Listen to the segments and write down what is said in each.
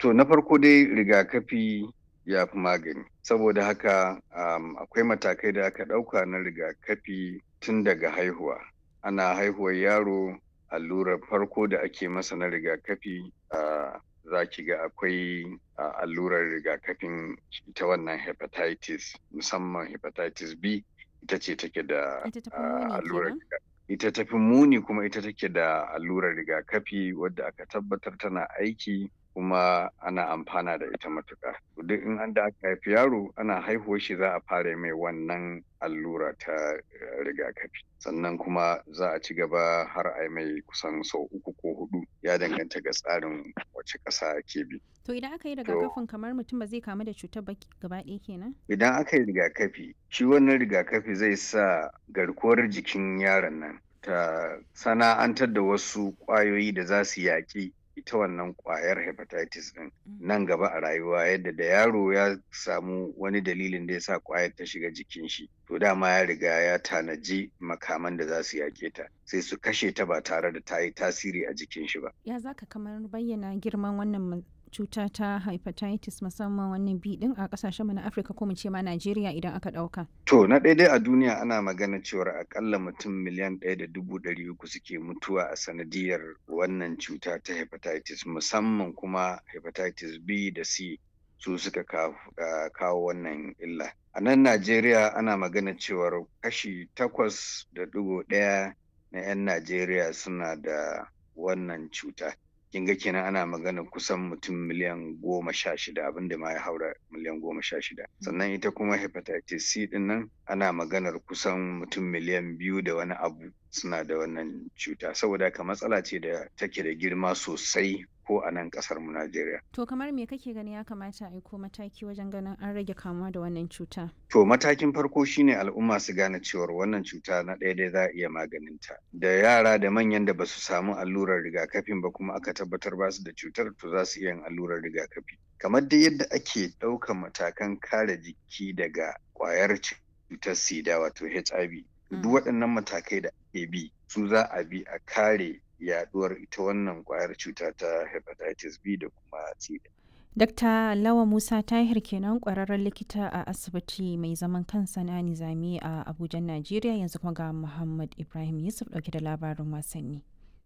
To na farko dai rigakafi ya fi magani. Saboda haka um, akwai matakai da aka ɗauka na rigakafi tun daga haihuwa. Ana haihuwar yaro allurar farko da ake masa na rigakafi uh, za ki ga akwai uh, allurar rigakafin ita wannan hepatitis musamman hepatitis B ita ce take da uh, allurar ita tafi muni kuma ita take da allurar rigakafi wadda aka tabbatar tana aiki kuma ana amfana da ita matuƙa. Duk in an da aka haifi yaro ana haihuwar shi za a fara mai wannan allura ta rigakafi. Sannan kuma za a ci gaba har a mai kusan sau uku ko hudu ya danganta ga tsarin wace ƙasa ke bi. To idan aka yi rigakafin kamar mutum ba zai kamu da cutar ba gaba ɗaya kenan? Idan aka yi rigakafi, shi wannan rigakafi zai sa garkuwar jikin yaron nan ta sana'antar da wasu ƙwayoyi da za su yaƙi ita wannan kwayar hepatitis din nan gaba a rayuwa yadda da yaro ya samu wani dalilin da ya sa kwayar ta shiga jikin shi to dama ya riga ya tanaji makaman da za su yake ta sai su kashe ta ba tare da ta yi tasiri a jikin shi ba ya zaka kamar bayyana girman wannan cuta ta hepatitis musamman wannan bi din a kasashen na Afirka ko mu ce ma Najeriya idan aka dauka. To na daidai a duniya ana magana cewar akalla mutum miliyan ɗaya da dubu ɗari uku suke mutuwa a sanadiyar wannan cuta ta hepatitis musamman kuma hepatitis B da C su suka kawo wannan illa. A nan Najeriya ana magana cewar kashi takwas da ɗigo ɗaya na 'yan Najeriya suna da wannan cuta. kin ga kenan ana magana kusan mutum miliyan goma sha shida abinda ma ya haura miliyan goma sha shida sannan ita kuma hepatitis c din nan ana maganar kusan mutum miliyan biyu da wani abu suna da wannan cuta saboda haka matsala ce da take da girma sosai ko a nan kasar mu Najeriya. To kamar me kake gani ya kamata a aiko mataki wajen ganin an rage kamuwa da wannan cuta? To matakin farko shine al'umma su gane cewar wannan cuta na ɗaya dai za a iya maganinta. Da yara da manyan da ba su samu allurar rigakafin ba kuma aka tabbatar ba su da cutar to za su iya yin allurar rigakafi. Kamar dai yadda ake ɗaukan matakan kare jiki daga ƙwayar cutar sida wato HIV. Duk waɗannan matakai da ake bi su za a bi a kare yaduwar ita wannan kwayar cuta ta hepatitis B da kuma C. Dr. Lawa Musa Tahir kenan kwararren likita a asibiti mai zaman kansa na Nizami a Abuja, Najeriya yanzu kuma ga Muhammad Ibrahim Yusuf dauke da labarin wasanni.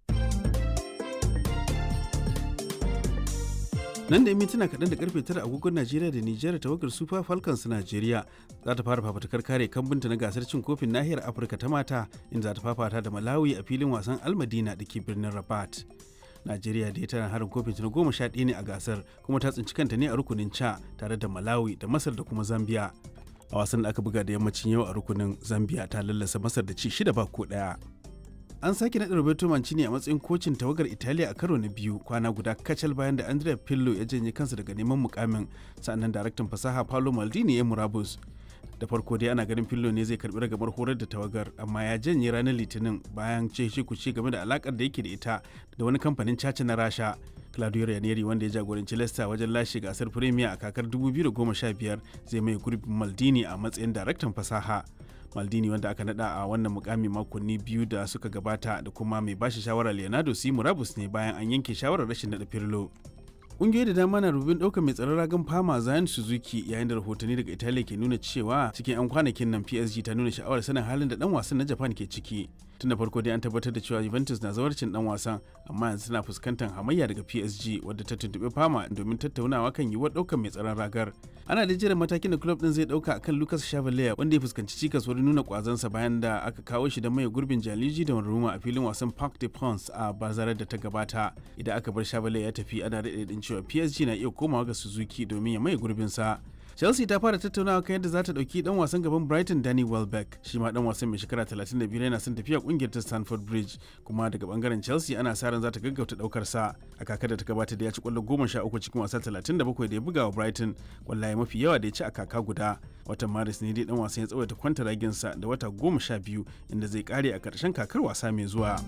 nan da mintuna kaɗan da karfe tara agogon najeriya da nijar tawagar super falcons najeriya za ta fara fafatakar kare kambunta na gasar cin kofin nahiyar afirka ta mata inda za ta fafata da malawi a filin wasan almadina da ke birnin rabat najeriya da tana harin kofin ta na goma sha ɗaya ne a gasar kuma ta tsinci kanta ne a rukunin ca tare da malawi da masar da kuma zambia a wasan da aka buga da yammacin yau a rukunin zambia ta lallasa masar da ci shida ba ko ɗaya an sake naɗa Roberto Mancini a matsayin kocin tawagar Italiya a karo na biyu kwana guda kacal bayan da Andrea Pirlo ya janye kansa daga neman mukamin sannan daraktan fasaha Paolo Maldini ya murabus. Da farko dai ana ganin Pirlo ne zai karbi ragamar horar da tawagar amma ya janye ranar Litinin bayan ce shi kuce game da alakar da yake da ita da wani kamfanin caca na Rasha. Claudio Ranieri wanda ya jagoranci Leicester wajen lashe gasar Premier a kakar 2015 zai mai gurbin Maldini a matsayin daraktan fasaha. maldini wanda aka nada a wannan mukami makonni biyu da suka gabata da kuma mai bashi shawara leonardo si murabus ne bayan an yanke shawarar rashin nada firlo ƙungiyoyi da dama na rubin ɗaukar mai tsaron ragan fama zayan suzuki yayin da rahotanni daga italiya ke nuna cewa cikin 'yan kwanakin nan psg ta nuna sha'awar sanin halin da dan wasan na japan ke ciki tun da farko dai an tabbatar da cewa juventus na zawarcin dan wasan amma yanzu tana fuskantar hamayya daga psg wadda ta tuntuɓi fama domin tattaunawa kan yiwuwar ɗaukar mai tsaron ragar ana da jiran matakin da club din zai ɗauka akan lucas chavalier wanda ya fuskanci cikas wurin nuna kwazansa bayan da aka kawo shi da mai gurbin jaliji da ruma a filin wasan parc de prince a bazarar da ta gabata idan aka bar chavalier ya tafi ana daɗin cewa psg na iya komawa ga suzuki domin ya mai gurbinsa chelsea ta fara tattaunawa kan yadda za ta ɗauki dan wasan gaban brighton danny welbeck shi ma dan wasan mai shekara 35 yana son tafiya kungiyar ta stanford bridge kuma daga bangaren chelsea ana sa ran za ta gaggauta daukar sa a kakar da ta gabata da ya ci kwallo 13 cikin wasa 37 da ya buga wa brighton kwallaye mafi yawa da ya ci a kaka guda watan maris ne dai dan wasan ya tsawaita kwanta raginsa da wata 12 inda zai kare a karshen kakar wasa mai zuwa.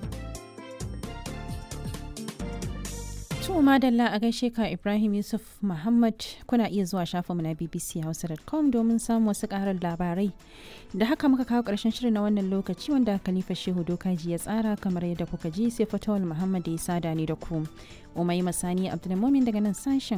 To madalla a gaishe ka Ibrahim Yusuf Muhammad kuna iya zuwa shafinmu na bbchausa.com domin samun wasu karar labarai. Da haka muka kawo ƙarshen shirin na wannan lokaci wanda Khalifa Shehu Dokaji ya tsara kamar yadda kuka ji sai Fatawul Muhammad ya sada ni da ku. Umai Masani Abdulmumin daga nan sashen